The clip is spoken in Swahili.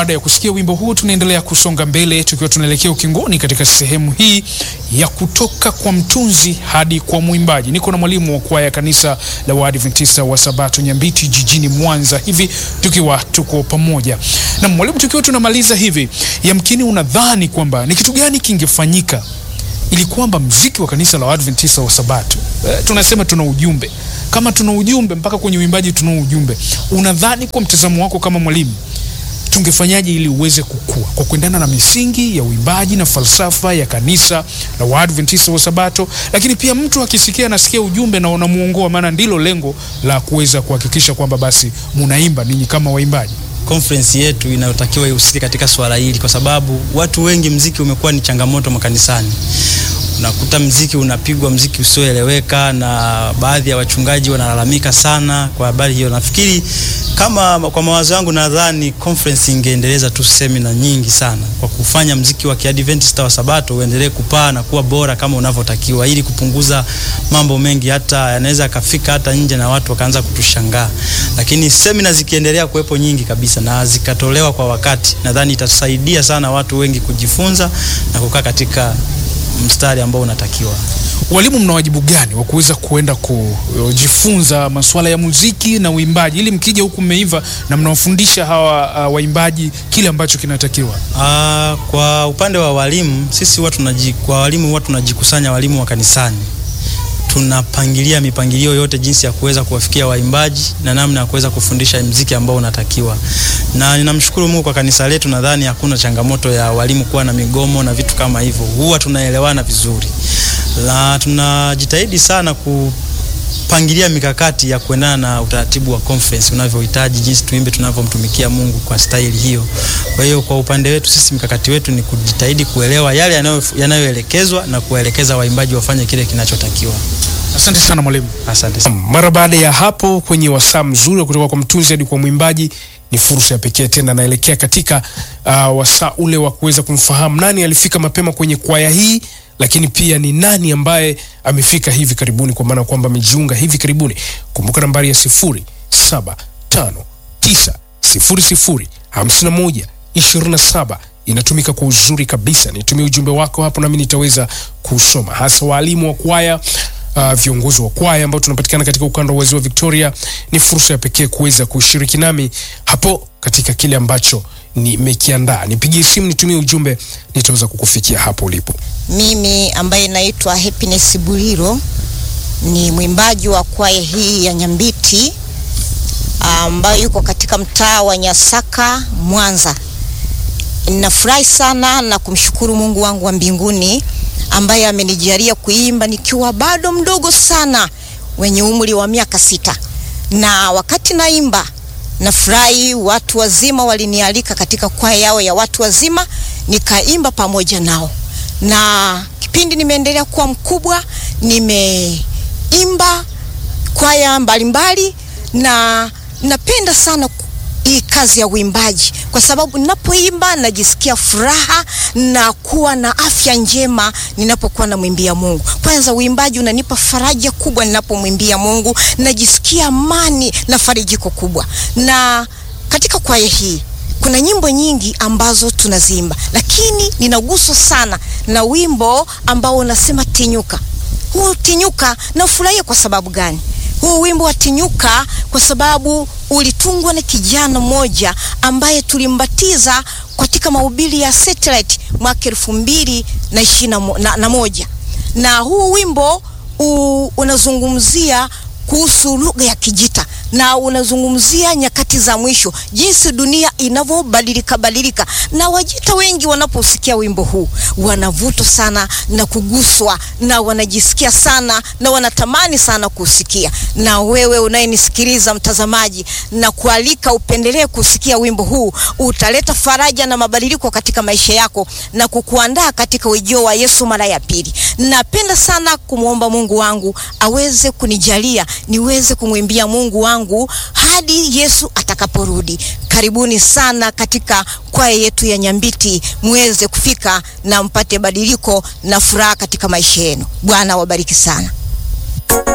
Baada ya kusikia wimbo huu, tunaendelea kusonga mbele tukiwa tunaelekea ukingoni katika sehemu hii ya kutoka kwa mtunzi hadi kwa mwimbaji. Niko na mwalimu wa kwaya kanisa la Waadventista wa Sabato Nyambiti jijini Mwanza, hivi tukiwa tuko pamoja na mwalimu. Tukiwa tunamaliza hivi, yamkini unadhani kwamba ni kitu gani kingefanyika ili kwamba mziki wa kanisa la Waadventista wa Sabato eh, tunasema tuna ujumbe, kama tuna ujumbe mpaka kwenye uimbaji tuna ujumbe. Unadhani kwa mtazamo wako kama mwalimu tungefanyaje ili uweze kukua kwa kuendana na misingi ya uimbaji na falsafa ya kanisa la Waadventista wa Sabato, lakini pia mtu akisikia anasikia ujumbe na unamuongoa, maana ndilo lengo la kuweza kuhakikisha kwamba basi munaimba ninyi kama waimbaji. Conference yetu inayotakiwa ihusike katika swala hili, kwa sababu watu wengi, mziki umekuwa ni changamoto makanisani. Unakuta mziki unapigwa, mziki usioeleweka, na baadhi ya wachungaji wanalalamika sana kwa habari hiyo. Nafikiri kama kwa mawazo yangu, nadhani conference ingeendeleza tu semina nyingi sana kwa kufanya mziki wa Kiadventista wa Sabato uendelee kupaa na kuwa bora kama unavyotakiwa, ili kupunguza mambo mengi, hata yanaweza akafika hata nje na watu wakaanza kutushangaa. Lakini semina zikiendelea kuwepo nyingi kabisa na zikatolewa kwa wakati, nadhani itasaidia sana watu wengi kujifunza na kukaa katika mstari ambao unatakiwa. Walimu, mna wajibu gani wa kuweza kuenda kujifunza masuala ya muziki na uimbaji, ili mkija huku mmeiva na mnawafundisha hawa uh, waimbaji kile ambacho kinatakiwa? Uh, kwa upande wa walimu, sisi huwa tunaji, kwa walimu huwa tunajikusanya walimu wa kanisani tunapangilia mipangilio yote jinsi ya kuweza kuwafikia waimbaji na namna ya kuweza kufundisha mziki ambao unatakiwa. Na ninamshukuru Mungu kwa kanisa letu, nadhani hakuna changamoto ya walimu kuwa na migomo na vitu kama hivyo. Huwa tunaelewana vizuri. Na tunajitahidi sana kupangilia mikakati ya kuendana na utaratibu wa conference unavyohitaji, jinsi tuimbe tunavyomtumikia Mungu kwa staili hiyo. Kwa hiyo kwa upande wetu sisi, mkakati wetu ni kujitahidi kuelewa yale yanayoelekezwa na kuwaelekeza waimbaji wafanye kile kinachotakiwa. Asante sana mwalimu. Asante sana. Mara baada ya hapo kwenye wasaa mzuri kutoka kwa mtunzi hadi kwa mwimbaji, ni fursa ya pekee tena, naelekea katika uh, wasaa ule wa kuweza kumfahamu nani alifika mapema kwenye kwaya hii, lakini pia ni nani ambaye amefika hivi karibuni, kwa maana kwamba amejiunga hivi karibuni. Kumbuka nambari ya sifuri saba tano tisa sifuri sifuri hamsini na moja ishirini na saba inatumika kwa uzuri kabisa. Nitumie ujumbe wako hapo, nami nitaweza kusoma, hasa waalimu wa kwaya Uh, viongozi wa kwaya ambao tunapatikana katika ukanda wa ziwa Victoria. Ni fursa ya pekee kuweza kushiriki nami hapo katika kile ambacho nimekiandaa. Nipigie simu, nitumie ujumbe, nitaweza kukufikia hapo ulipo. Mimi ambaye naitwa Happiness Buliro ni mwimbaji wa kwaya hii ya Nyambiti ambayo yuko katika mtaa wa Nyasaka, Mwanza. Ninafurahi sana na kumshukuru Mungu wangu wa mbinguni ambaye amenijalia kuimba nikiwa bado mdogo sana wenye umri wa miaka sita, na wakati naimba nafurahi, watu wazima walinialika katika kwaya yao ya watu wazima, nikaimba pamoja nao, na kipindi nimeendelea kuwa mkubwa, nimeimba kwaya mbalimbali, na napenda sana hii kazi ya uimbaji kwa sababu ninapoimba najisikia furaha na kuwa na afya njema ninapokuwa namwimbia Mungu. Kwanza uimbaji unanipa faraja kubwa ninapomwimbia Mungu, najisikia amani na farijiko kubwa. Na katika kwaya hii kuna nyimbo nyingi ambazo tunaziimba, lakini ninaguswa sana na wimbo ambao unasema Tinyuka. Huu Tinyuka nafurahia kwa sababu gani? Huu wimbo wa Tinyuka kwa sababu ulitungwa na kijana mmoja ambaye tulimbatiza katika mahubiri ya satellite mwaka elfu mbili na ishirini na moja na huu wimbo u, unazungumzia kuhusu lugha ya Kijita na unazungumzia nyakati za mwisho, jinsi dunia inavyobadilika badilika, na Wajita wengi wanaposikia wimbo huu wanavutwa sana na kuguswa na wanajisikia sana na wanatamani sana kusikia. Na wewe unayenisikiliza mtazamaji, na kualika upendelee kusikia wimbo huu, utaleta faraja na mabadiliko katika maisha yako na kukuandaa katika ujio wa Yesu mara ya pili. Napenda sana kumwomba Mungu wangu aweze kunijalia niweze kumwimbia Mungu wangu hadi Yesu atakaporudi. Karibuni sana katika kwaya yetu ya Nyambiti, muweze kufika na mpate badiliko na furaha katika maisha yenu. Bwana wabariki sana.